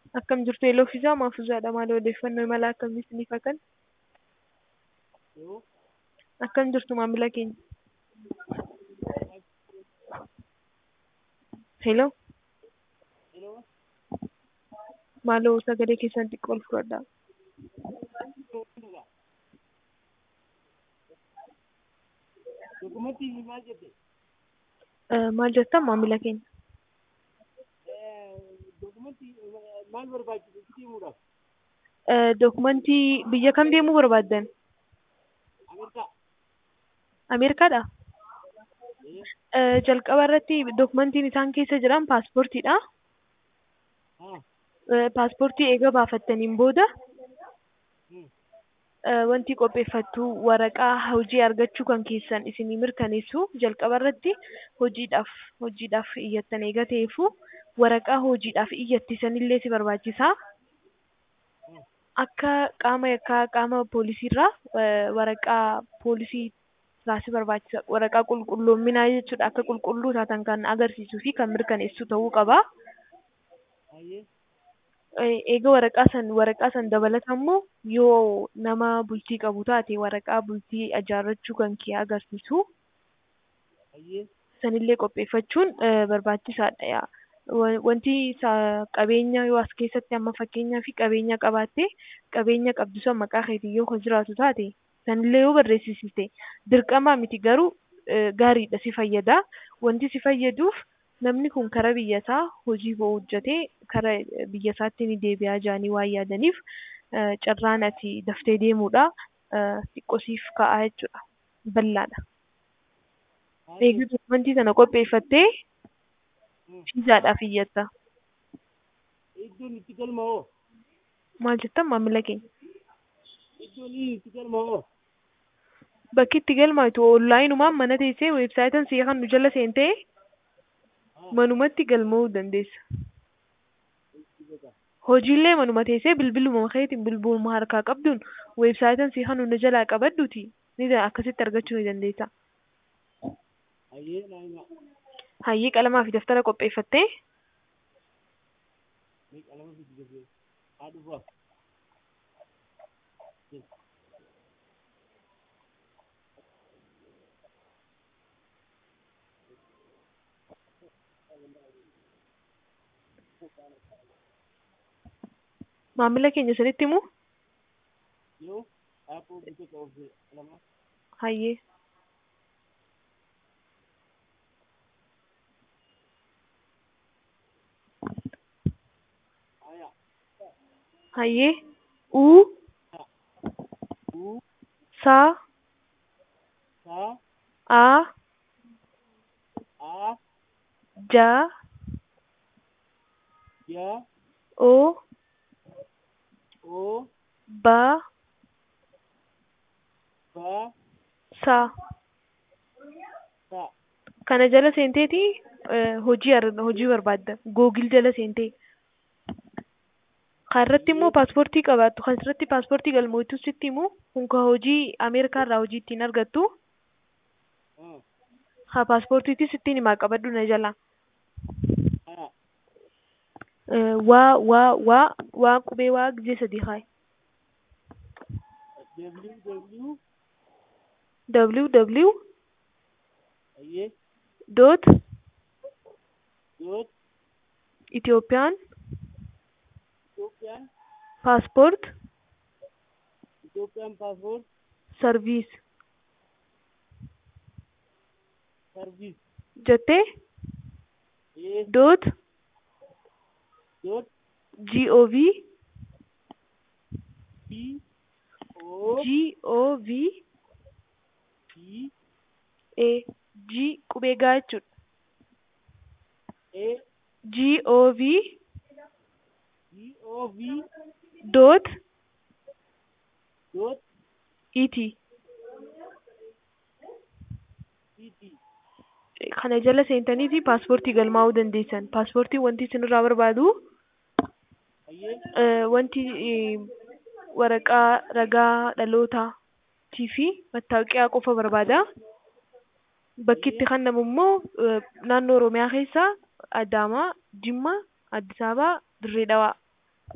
Akkam jirtu Eeloo Fiizaa Maafuuzaadha. Maal odeeffannoo imala akkamii isiniif haa kennu? Akkam jirtu maamila keenya? Hello. Maaloo sagalee keessan xiqqoo ol fudhadhaa. Dokumentii maal jette? Eh, Maal jettan maamila keenya? Dokumentii maal barbaachisu itti himuudhaaf? Eh, Dokumentii biyya kam deemuu barbaaddan? Ameerikaa. Ameerikaadha? Eh, Jalqaba irratti dokumentiin isaan keessa jiran paaspoortiidha. Haa. Eh, Paaspoortii eega baafattaniin booda eh, wanti qopheeffattu waraqaa hojii argachuu kan keessan isinii mirkaneessu jalqaba irratti hojiidhaaf hojiidhaaf iyyattan eega ta'eefu waraqaa hojiidhaaf iyyattisanillee si barbaachisa. Akka qaama yakkaa qaama poolisiirraa eh, waraqaa poolisii irraa si barbaachisa. Waraqaa qulqulloominaa jechuudha. Akka qulqulluu taatan kan agarsiisuu fi kan mirkaneessu ta'uu qaba. Hayyee. Eh, Eega waraqaa san waraqaa san dabalata immoo yoo nama bultii qabu taate waraqaa bultii ijaarrachuu kan kee agarsiisu Hayyee. sanillee qopheeffachuun eh, barbaachisaadha. yaa. Wa- Wanti sa- qabeenya yoo as keessatti amma fakkeenyaa fi qabeenya qabaatte qabeenya qabdu san maqaa keetiin yoo kan jiraatu taate sanillee yoo barreessisite dirqamaa miti garuu eh, gaariidha si fayyada. Wanti si fayyaduuf namni kun kara biyyasaa hojii bo'oo hojjetee kara eh, biyyasaatti ni deebi'aa jedhanii waan yaadaniif eh, carraan ati daftee deemuudha eh, xiqqoo siif ka'aa jechuudha. Bal'aadha. Eeguu dokumentii sana qopheeffattee fiizaadhaaf iyyatta. Iddoon itti galma'oo? Maal jettan maamila keenya? Iddoon inni itti galma'oo? Bakki itti galmaatu onlaayinumaan mana teessee weebsaayitan si'a kan nu jala seentee manumatti galma'uu dandeessa. Hojiillee manuma teessee bilbiluma keetiin bilbiluma harkaa qabduun weebsaayitan si'a kan nu jalaa qabadduuti ni da- akkasitti argachuu ni dandeessa. Hayyee naa himaa. Hayyee qalamaa fi daftara qopheeffattee Mee qalama fidi dafee. Haa dhufaa. maamila keenya sanitti himu Yoo aappoo bitee qabee qalama. hayyee Hayaa. hayyee uu Uu. saa Saa. aa Aa. jaa Yaa. oo Oo. baa Baa. saa Saa. kana jala seenteeti eh, hojii ar- hojii barbaadda googil jala seentee kan irratti immoo paaspoortii qabaattu kan irratti paaspoortii galmootu sitti himu kun ka hojii ameerikaa irraa hojii ittiin argattu Haa. ha paaspoortiitis ittiin himaa qabadhu na jala Hayaa. Eh, waa waa waa waa qubee waa gijee sadii haay WW. www Hayyee. dot Yoot. Itiyoophiyaan Itoophiyaan. paaspoort Itoophiyaan paaspoort. sarviis Sarviis. jettee Ee. dot Yoot. gov P. O. gov P. a g qubee gaa jechuudha A. gov G. O. V. dot Yoot. et P. T. kana jala seentaniiti paaspoortii galmaa'uu dandeessan paaspoortii wanti isinirraa barbaadu Hayyee. eh, wanti eh, waraqaa ragaa dhalootaa fi mattaawoqiyaa qofa barbaada bakki itti kennamu immoo eh, naannoo oromiyaa keessa adaamaa jimmaa addis ababaa dirree dhawaa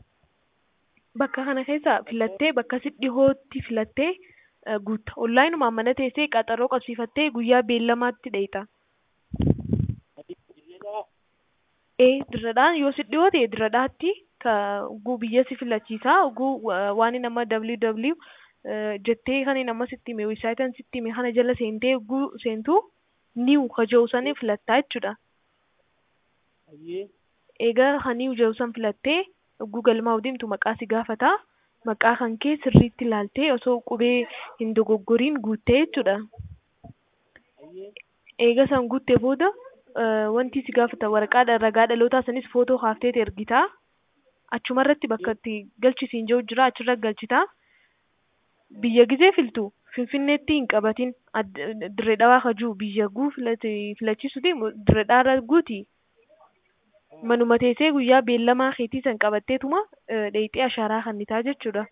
bakka kana keessa filattee bakka si dhihootti filattee eh, guutta onlaayinumaan mana teessee qaxaroo qabsiifattee guyyaa beellamaatti dheeyta Ati dirreedhaa ee dirradhaan yoo si dhihoo ta'e dirradhaatti ka guu biyya si filachiisaa guu wa- waan nama www eh, jettee kan nama sitti hime weebsaayitiin sitti hime kana jala seentee guu seentuu niw kaja'u sanii filattaa jechuudha Ayyee egaa haniiw jedhu san filattee yogguu galmaa deemtu maqaa si gaafata maqaa kan kee sirriitti ilaaltee osoo qubee hin dogoggoriin guuttee jechuudha ayyee eega san guuttee booda eh, wanti si gaafata waraqaa ragaa dhalootaa sanis footoo kaaftee ergitaa achumarratti bakka itti galchisiin jiru jira achirra galchitaa biyya gizee filtu finfinneetti hin qabatin Ad- dirree dhawaa kajuu biyya guu filate- filachiisuti dirree dhaarra guuti manuma teessee guyyaa beellamaa keetii san qabatteetuma eh, dheeyxee ashaaraa kannitaa jechuudha.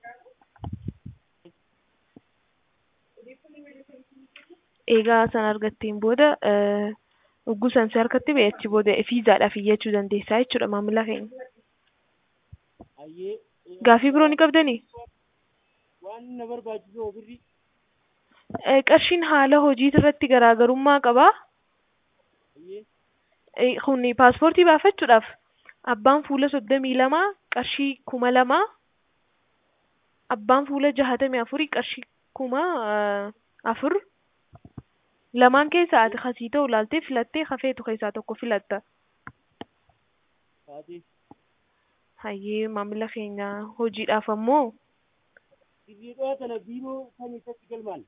Egaa san argatteen booda eh, hogguu san si harkatti ba'e achi booda fiizaadhaaf iyyachuu dandeessaa jechuudha maamila keenya. ayyee Gaafii biroo ni qabdanii? waan na barbaachisu hoo birri Eh, Qarshiin haala hojii irratti garaagarummaa qabaa. ayyee Eh, Kun paaspoortii baafachuudhaaf abbaan fuula soddomii lamaa qarshii kuma lamaa abbaan fuula jahatamii afurii qarshii kuma eh, afur lamaan keessaa ati kasii ta'u laaltee filattee hafeetu keessaa tokko filatta. taatee Hayyee maamila keenya hojiidhaaf ammoo dirreedhaa tana biiroo kan isatti galmaan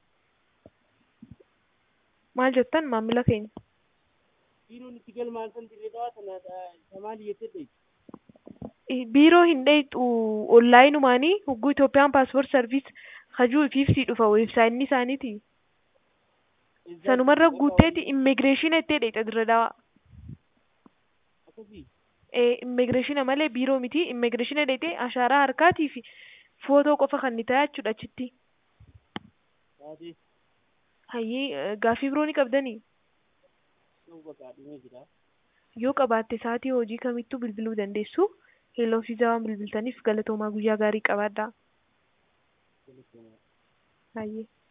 maal jettan maamila keenya? biiroon itti galmaan san dirreedhaa tana samaali jettee dheeyti Eh, biiroo hin dheeyxu onlaayinumaanii hogguu Itoophiyaan paaspoort sarviis hajuu ifiifsii dhufa weebsaayitii isaaniiti. Sanumarra guutteeti immigireeshina ittee dheeyxa dirra dawaa. akkasii Eh, immigireeshina malee biiroo miti immigireeshina dheeyxee ashaaraa harkaatii fi footoo qofa kan ni ta'a jechuudha achitti. taatee Hayyee eh, gaafii biroo ni qabdanii? ta'uu baqaadhimee jira Yoo qabaatte sa'aatii hojii kamittuu bilbiluu dandeessu. Heloo fiizaa waan bilbiltaniif galatoomaa guyyaa gaarii qabaadhaa. Telefoonaa. Hayyee.